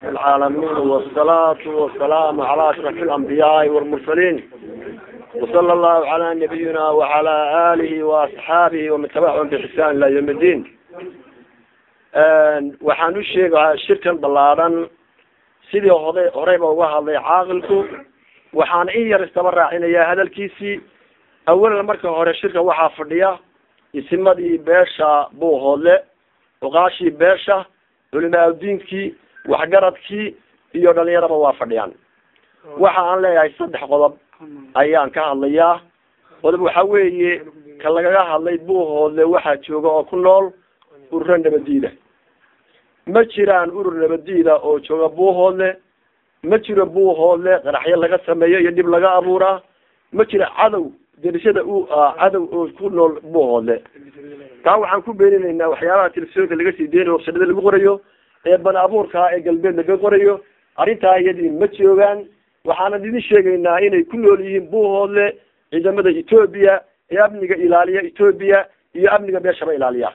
العالمين والصلاة والسلام على أشرف الأنبياء والمرسلين وصلى الله على نبينا وعلى آله وأصحابه ومن تبعهم بإحسان إلى يوم الدين waxaan u sheegahaa shirkan ballaaran sidii hore horeyba uga hadlay caaqilku waxaan in yar istaba raacinayaa hadalkiisii awalan marka hore shirka waxaa fadhiya isimadii beesha buuhoodle oqaashii beesha culimaauddiinkii waxgaradkii iyo dhalinyaraba waa fadhiyaan waxa aan leeyahay saddex qodob ayaan ka hadlayaa qodob waxa weeye ka lagaga hadlay buuhoodle waxaa jooga oo ku nool ururo nabadiida ma jiraan urur nabadiida oo jooga buuhoodle ma jiro buuhoodle qaraxyo laga sameeyo iyo dhib laga abuuraa ma jiro cadow derishada u cadow oo ku nool buuhoodle taa waxaan ku beeninaynaa waxyaabaha telefisonka laga sii deynayo wabsadada lagu qorayo ee bani abuurkaa ee galbeed laga qorayo arrintaa iyadii ma joogaan waxaanan idin sheegaynaa inay ku nool yihiin buuhoodle ciidamada etoobiya ee amniga ilaaliya etoobiya iyo amniga beeshaba ilaaliya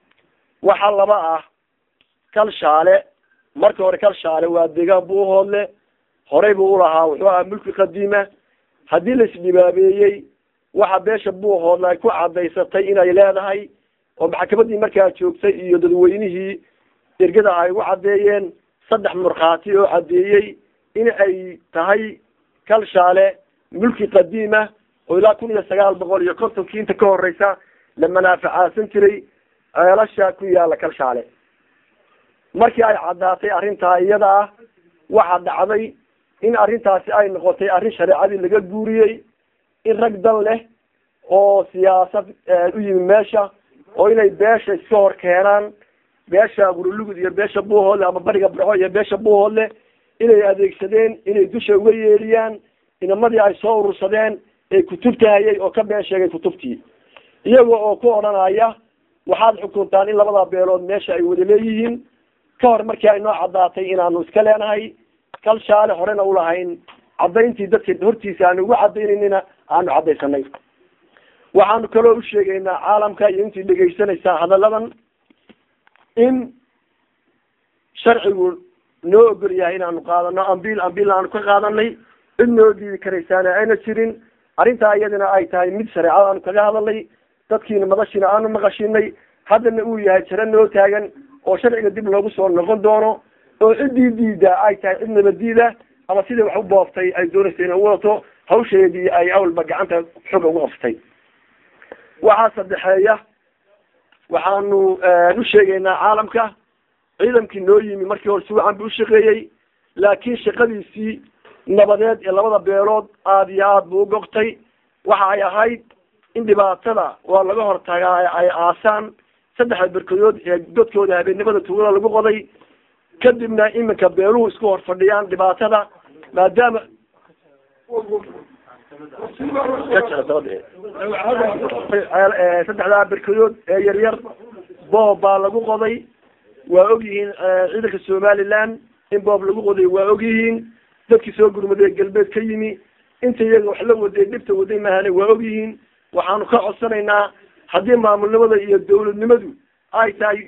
waxaa laba ah kalshaale marka hore kalshaale waa deegaan buuhoodle horey buu ulahaa wuxuu ahaa mulki qadiima haddii la isdhibaabeeyey waxa beesha buuhoodle ay ku cadaysatay inay leedahay oo maxkamadii markaa joogtay iyo dadweynihii ergada ay ugu caddeeyeen saddex markhaati oo caddeeyey in ay tahay kalshaale mulki qadiima oo ilaa kun iyo sagaal boqol iyo kontonkii inta ka horeysa la manaaficaasan jiray ceelasha ku yaala kalshaale markii ay caddaatay arrintaa iyada ah waxaa dhacday in arrintaasi ay noqotay arrin shareecadii laga guuriyey in rag dan leh oo siyaasad u yimi meesha oo inay beesha iska hor keenaan beesha gurulugud iyo beesha buuhoodle ama bariga barco iyo beesha buuhoodle inay adeegsadeen inay dusha uga yeeliyaan inamadii ay soo urursadeen ee kutubta hayay oo ka been sheegay kutubtii iyaga oo ku odhanaya waxaad xukuntaan in labada beelood meesha ay wada leeyihiin ka hor markii ay noo caddaatay inaanu iska leenahay kalshaale horena ulahayn caddayntii dadka hortiisa aanu ugu caddaynanina aanu caddaysanay waxaanu kaloo u sheegaynaa caalamka iyo intii dhegaysanaysaa hadalladan in sharcigu noo ogol yahay inaanu qaadano ambiil ambiil aanu ka qaadanay cid noo diidi karaysaana ayna jirin arrintaa iyadana ay tahay mid shareecada aanu kaga hadalnay dadkiina madashiina aanu maqashinay haddana uu yahay jaro noo taagan oo sharciga dib loogu soo noqon doono oo ciddii diida ay tahay cid nabadiida ama sidai wax u booftay ay doonaysa inay wadato hawsheedii ay awalba gacanta xoga ugu qaftay waxaa saddexeeya waxaanu u sheegaynaa caalamka ciidankii noo yimi markii hore si wacan bu ushaqeeyey laakiin shaqadiisii nabadeed ee labada beelood aada iyo aada buu ugogtay waxa ay ahayd in dhibaatada waa laga hortagaa ay aasaan saddexda berkadood ee godkooda habeennimada tuulada lagu qoday kadibna iminka beeluhu isku hor fadhiyaan dhibaatada maadaama saddexdaa berkadood ee yaryar boob baa lagu qoday waa ogyihiin ciidanka somaliland in boob lagu qoday waa ogyihiin dadkii soo gurmaday galbeed ka yimi inta iyaga wax la waday dhibta waday mahane waa ogyihiin waxaanu ka codsanaynaa haddii maamulnimada iyo dawladnimadu ay tahay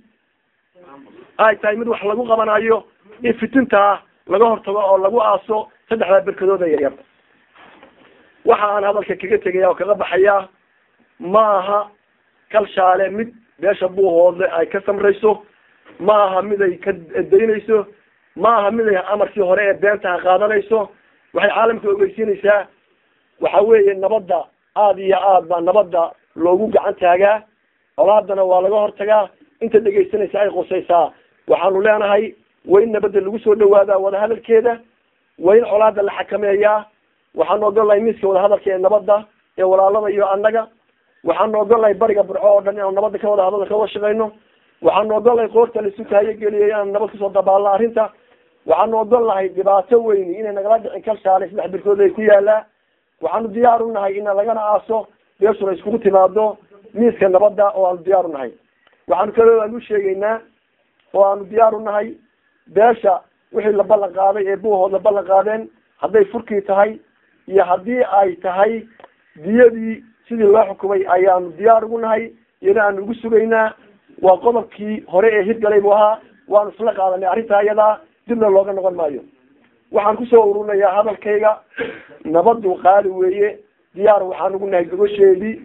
ay tahay mid wax lagu qabanayo in fitintaa laga hortago oo lagu aaso saddexdaa berkadooda yaryar waxa aan hadalka kaga tegaya oo kaga baxayaa ma aha kalshaale mid beesha buuhoodle ay ka samrayso ma aha mid ay ka daynayso ma aha mid ay amarkii hore ee beentaha qaadanayso waxay caalamka ogeysiinaysaa waxa weeye nabadda aada iyo aad baa nabadda loogu gacan taagaa colaadana waa laga hortagaa inta dhegaysanaysa ay qusaysaa waxaanu leenahay waa in nabadda lagu soo dhawaadaa wadahadalkeeda waa in colaada la xakameeyaa waxaanu ogolnahay miiska wadahadalka ee nabadda ee walaalada iyo annaga waxaanu ogolnahay bariga burco oo dhan inaanu nabadda ka wada hadalka ka wada shaqayno waxaanu ogolnahay qoorta laisu tahayogeliyay inaanu nabad kasoo dabaalno arrinta waxaanu ogolnahay dhibaato weyni inay nagala dhicin kalshaale saddex birkood ay ku yaalaa waxaanu diyaar u nahay ina lagana aaso beeshuna iskugu timaado miiska nabadda oo aanu diyaar u nahay waxaanu kaloo aanu sheegaynaa oo aanu diyaar u nahay beesha wixii la ballan qaaday ee buuhood la ballan qaadeen hadday furkii tahay iyo haddii ay tahay diyadii sidii loo xukumay ayaanu diyaar ugu nahay iyana aanu ugu sugaynaa waa qodobkii hore ee hirgalay buu ahaa waanu isla qaadanay arrintaa iyadaa dibna looga noqon maayo waxaan kusoo ururinayaa hadalkayga nabadu qaali weeye diyaar waxaan ugu nahay gogosheedii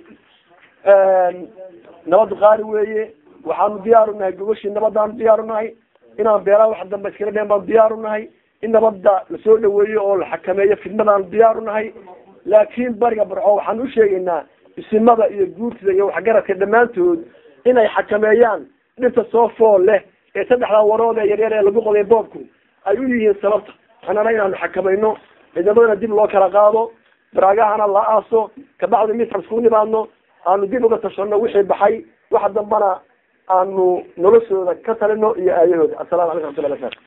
nabadu qaali weeye waxaanu diyaar u nahay gogoshii nabadaanu diyaar u nahay inaan beeraha wax dambe iskala dheen baanu diyaar u nahay in nabada lasoo dhaweeyo oo la xakameeyo fidnadaanu diyaar u nahay laakiin bariga barco waxaan u sheegaynaa isimada iyo guurtida iyo waxgaradka dhammaantood inay xakameeyaan dhirta soo fool leh ee saddexdaa warood ee yaryar ee lagu qoday boobku ay u yihiin sababta annana inaanu xakamayno ciidamadana dib loo kala qaado baraagahana la aaso kabacdi mid isku nimaadno aanu dib uga tashano wixii baxay waxa dambana aanu noloshooda ka talino iyo aayahooda asalamu calaykum raxmatullahi barakatu